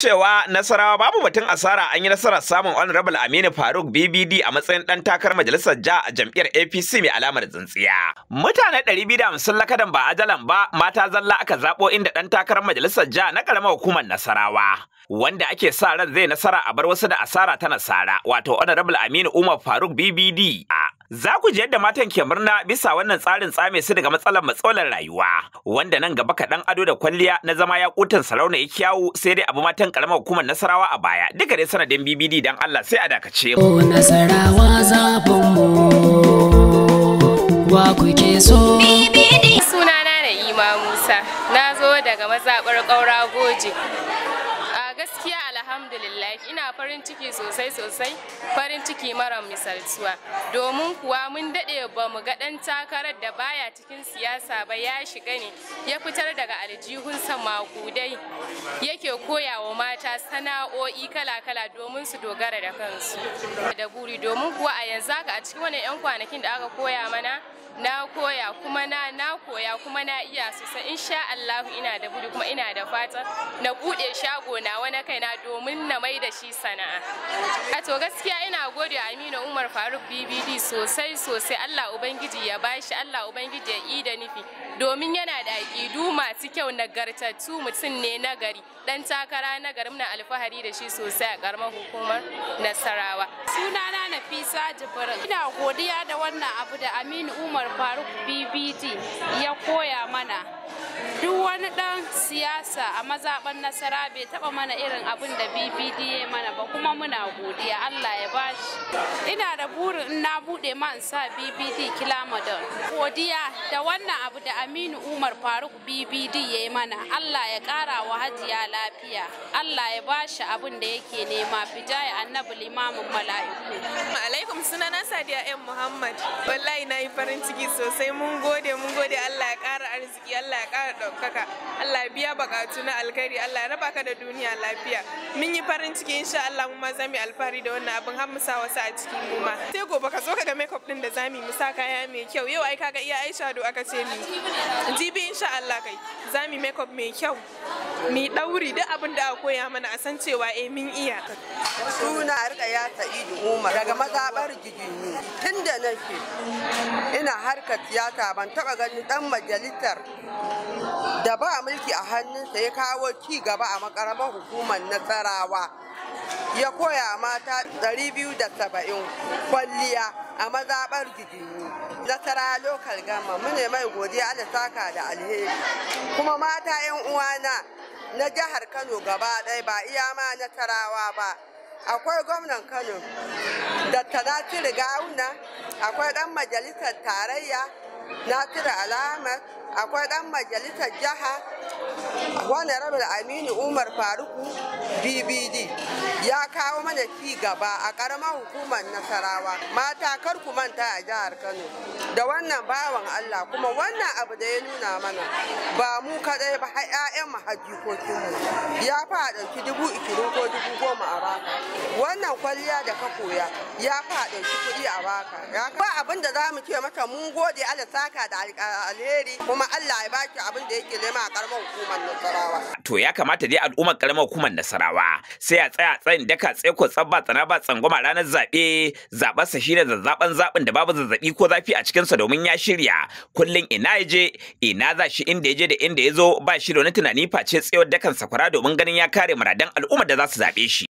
cewa nasarawa babu batun asara an yi nasarar samun honorable aminu faruk bbd a matsayin dan takarar majalisar ja a jam'iyyar apc mai alamar tsintsiya mutane 250 lakadan ba ajalan ba mata zalla aka zabo inda dan takarar majalisar ja na karamar hukumar nasarawa wanda ake sa ran zai nasara a bar wasu da asara ta nasara wato honorable aminu umar faruk bbd Za ku ji yadda matan ke murna bisa wannan tsarin tsame su daga matsalar matsalar rayuwa, wanda nan gaba kaɗan ado da kwalliya na zama ya kutan sarauna ya kyawu sai dai abu matan karamar hukumar nasarawa a baya. Duka dai sanadin BBD dan Allah sai a dakace mu. Nasarawa zafin mu wa kuke so. Sunana na Ima Musa, na zo daga mazaɓar ƙaura goje. gaskiya alhamdulillah ina farin ciki sosai sosai farin ciki mara misaltuwa domin kuwa mun daɗe ba mu ga ɗan takarar da baya cikin siyasa ba ya shiga ne ya fitar daga aljihunsa makudai yake koya wa mata sana'o'i kala-kala domin su dogara da kansu da buri domin kuwa a yanzu haka a cikin wannan 'yan kwanakin da aka koya mana na koya kuma na na koya kuma na iya sosai insha Allah ina da buri kuma ina da fata na bude shago na wani kaina domin na mai da shi sana'a a to gaskiya ina gode Aminu Umar Faruk BBD sosai sosai Allah ubangiji ya bashi Allah ubangiji ya yi da nufi domin yana da aƙidu masu kyau nagartattu mutum ne nagari dan takara nagari muna alfahari da shi sosai a karamar hukumar Nasarawa sunana Nafisa Jibril ina godiya da wannan abu da Aminu Umar Umar Faruk BBD ya koya mana duk wani dan siyasa a mazaɓar nasara bai taɓa mana irin abin da BBD ya mana ba kuma muna godiya Allah ya bashi ina da burin in na buɗe ma in sa BBD kilamadon godiya da wannan abu da Aminu Umar Faruk BBD ya yi mana Allah ya ƙara wa hajiya lafiya Allah ya bashi abin da yake nema fijaya annabi limamin mala'iku alaikum sunana Sadiya M Muhammad wallahi na yi farin ciki sosai mun gode mun gode Allah ya ƙara arziki Allah ya ƙara ɗaukaka Allah ya biya bukatu na alkhairi Allah ya raba ka da duniya lafiya mun yi farin ciki insha Allah mu ma za mu alfahari da wannan abin har mu sa wasu a cikin mu ma sai gobe ka zo ka ga makeup din da za mu mu sa kaya mai kyau yau ai kaga iya Aisha do aka ce ni jibi insha Allah kai za mu makeup mai kyau mi dauri duk abin da aka koya mana a san cewa eh mun iya suna rika ya sa'idu umar daga mazabar gigini tun da nake ina harkar siyasa ban taba ganin dan majalisar da ba mulki a hannunsa ya kawo ci gaba a makaramar hukumar nasarawa ya koya mata 270 kwalliya a mazaɓar gigini nasara lokal gama mune mai godiya da saka da alheri kuma mata 'yan uwana na jihar kano gaba ɗaya ba iya ma nasarawa ba akwai gwamnan kano da tanatiri gawuna akwai ɗan majalisar tarayya nasiru alamar akwai ɗan majalisar jiha wani rabin aminu umar faruku bbd ya kawo mana ci gaba a ƙaramar hukumar nasarawa mata kar ku manta a jihar kano da wannan bawan allah kuma wannan abu da ya nuna mana ba mu kadai ba har 'ya'yan mu hajjikokinmu ya fa ɗauki dubu ikirin ko dubu goma a baka wannan kwalliya da ka koya ya fa ɗauki kuɗi a baka ba abin da za mu ce mata mun gode allah saka da alheri kuma allah ya baki abin da yake nema a ƙaramar hukumar nasarawa To ya kamata dai al'ummar karamar hukumar Nasarawa sai a tsaya tsayin daka tsaiko tsabba tsana ba tsangwama ranar zaɓe zaɓarsa shine zazzaɓan zaɓin da babu zazzaɓi ko zafi a cikinsa domin ya shirya kullum ina ya je ina za shi inda ya je da inda ya zo ba shi da wani tunani face tsayawar dakan sakwara domin ganin ya kare muradan al'ummar da za su zaɓe shi.